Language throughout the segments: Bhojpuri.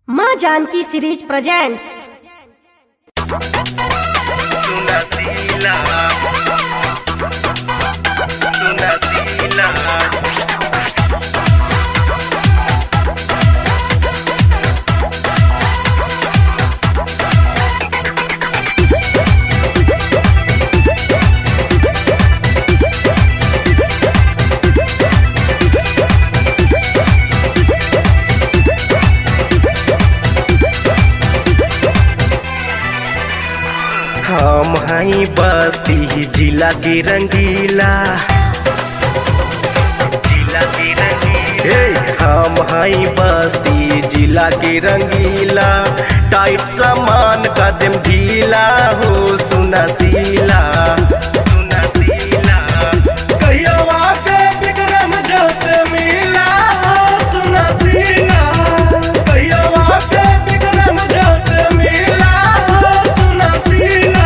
माँ Janki series presents Tunasila Tunasila हम हई बस्ती जिला के रंगीला जिला के रंगीला हे, हम हई बस्ती जिला के रंगीला टाइट सामान कदम ढीला हो सुना सीला सुना सीला कहियो आके विक्रम जोत मिला हो सुना सीला कहियो आके विक्रम जोत मिला हो सुना सीला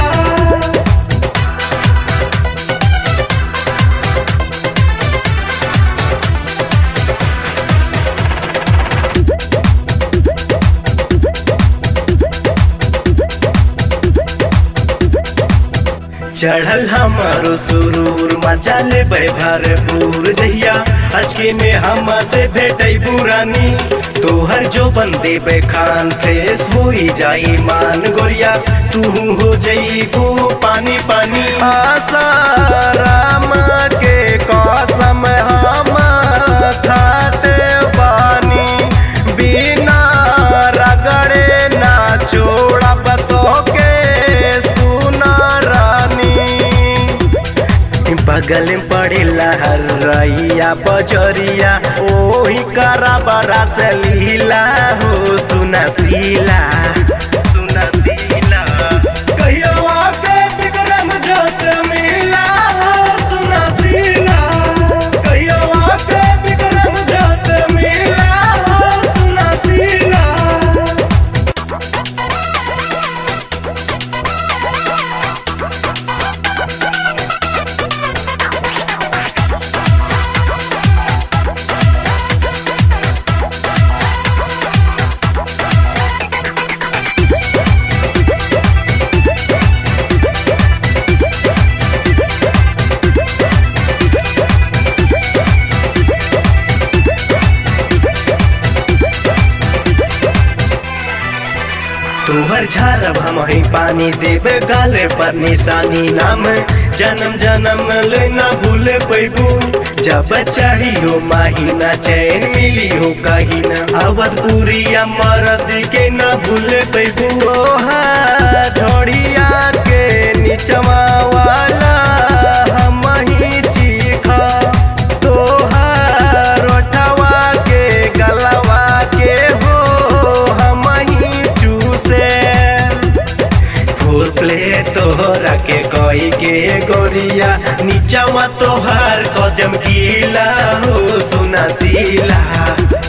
चढ़ल हमारो सुरूर मचा ले भरपूर जहिया अचके में हम से भेटै पुरानी तोहर जो बंदे बे खान फ्रेश हो जाई मान गोरिया तू हो जईबू पानी पानी आशा राम के कसम हम खाते बानी बिना रगड़े ना छोड़ा बतो के सुना रानी बगल में पड़ेला हर रैया बजरिया ओही करा बरा से लीला हो सुना सीला सुना सीला कहियो आके विक्रम जोत मिला हो सुना सीला कहियो आके विक्रम जोत मिला हो सुना सीला तोहर झारब हम ही पानी देवे गाले पर निशानी नाम जन्म जन्म ले ना भूले पैबू जब चाही हो माहीना चैन मिली हो कहीं ना अवध पूरिया मरद के ना भूले पैबू ओहा ढोड़िया के नीचवा वाला हम ही चीखा तोहार ओठवा के गलवा के हो हम ही चूसे फुल प्ले तोहरा के कोई के गोरिया नीचवा तोहार कदम गीला हो सुना सीला